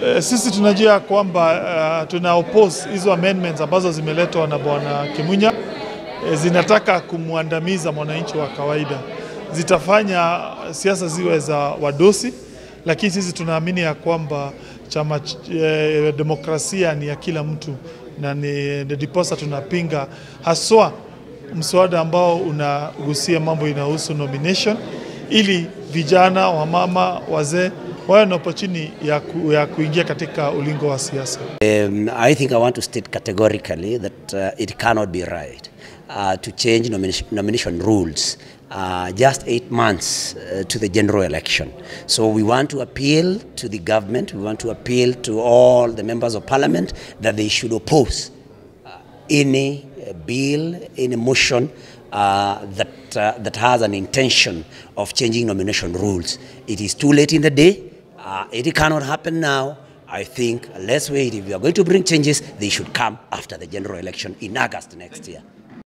E, sisi tunajua kwamba uh, tuna oppose hizo amendments ambazo zimeletwa na bwana Kimunya e, zinataka kumwandamiza mwananchi wa kawaida, zitafanya siasa ziwe za wadosi, lakini sisi tunaamini ya kwamba chama e, demokrasia ni ya kila mtu na ni ndiposa tunapinga haswa mswada ambao unagusia mambo inahusu nomination ili vijana, wamama, wazee wawe na opportunity ya, ku, ya kuingia katika ulingo wa siasa. Um, I think I want to state categorically that uh, it cannot be right uh, to change nomination, nomination rules uh, just eight months uh, to the general election. So we want to appeal to the government, we want to appeal to all the members of parliament that they should oppose uh, any uh, bill, any motion uh, that, uh, that has an intention of changing nomination rules. It is too late in the day. Uh, it cannot happen now. I think let's wait. If we are going to bring changes, they should come after the general election in August next year.